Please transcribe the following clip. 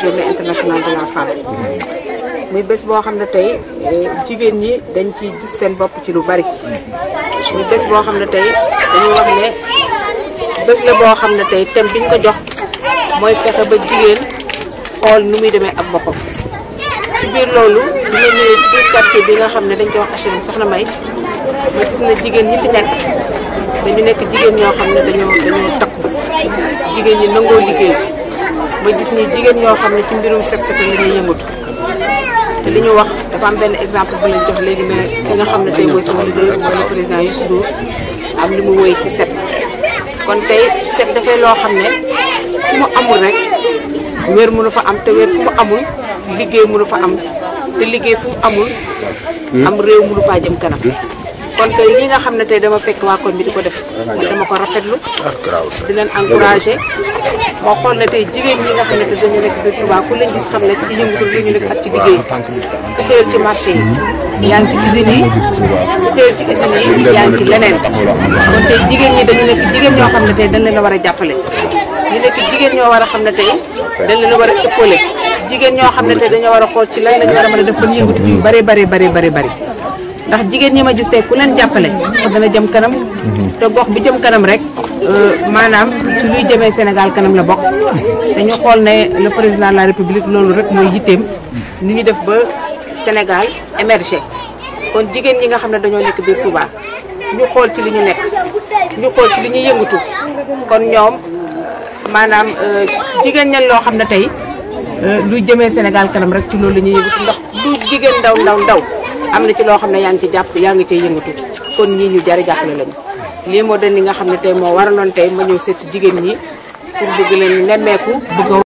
journée internationale de la femme muy bés boo xam ne tey jigéen ñi dañ ci gis seen bopp ci lu bari muy bés boo xam ne tey dañu wax ne bés la boo xam ne tey thème biñ ko jox mooy fexe ba jigéen xool nu muy demee ak boppam ci biir loolu dina ñëwee ci biir quartier bi nga xam ne dañ koy wax HLM Soxna May ma gis na jigéen ñi fi nekk dañu nekk jigéen ñoo xam ne dañoo dañoo takku jigéen ñi nangoo liggéey ma gis ni jigéen ñoo xam ne ci mbirum set setal la ñuy yëngatu te li ñu wax dafa am benn exemple bu leen jox léegi ne ki nga xam ne tey mooy sama leader mooy le président Youssou Ndour am li mu woy ci set kon tey set dafay loo xam ne fu mu amul rek wér mënu fa am te wér fu mu amul liggéey mënu fa am te liggéey fu mu amul am réew mënu faa jëm kanam kon tey li nga xam ne tey dama fekk waa koñ bi di ko def dama ko rafetlu di leen encouragé moo xool ne tey jigéen ñi nga xam ne te dañu nekk biir Touba ku leen gis xam ne ci yëngatu li ñu nekk ak ci liggéey ku xëyal ci marché yi yaa ngi ci usines yi ku xëyal ci usines yi yaa ngi ci leneen kon tey jigéen ñi dañu nekk jigéen ñoo xam ne tey dañ leen a war a jàppale ñu nekk jigéen ñoo war a xam ne tey dañ leen a war a épaulé jigéen ñoo xam ne tey dañoo war a xool ci lan lañu war a mën a def ba yëngatu yu bari bari bari bari bari ndax jigéen ñi ma gis tey ku leen jàppale so dana jëm kanam te gox bi jëm kanam rek maanaam ci luy jëmee Sénégal kanam la bokk dañu xool ne le président de la république loolu rek mooy yitteem ni ñu def ba Sénégal émerger kon jigéen ñi nga xam ne dañoo nekk biir Touba ñu xool ci li ñu nekk ñu xool ci li ñuy yëngatu kon ñoom maanaam jigéen ñan loo xam ne tey luy jëmee Sénégal kanam rek ci loolu la ñuy yëngatu ndax lu jigéen ndaw ndaw ndaw am na ci loo xam ne yaa ngi ci jàpp yaa ngi cay yëngatu kon ñii ñu jari jàppale lañu lii moo doon li nga xam ne tey moo waraloon tey ma ñëw seet si jigéen ñi pour bëgg leen nemmeeku bëgg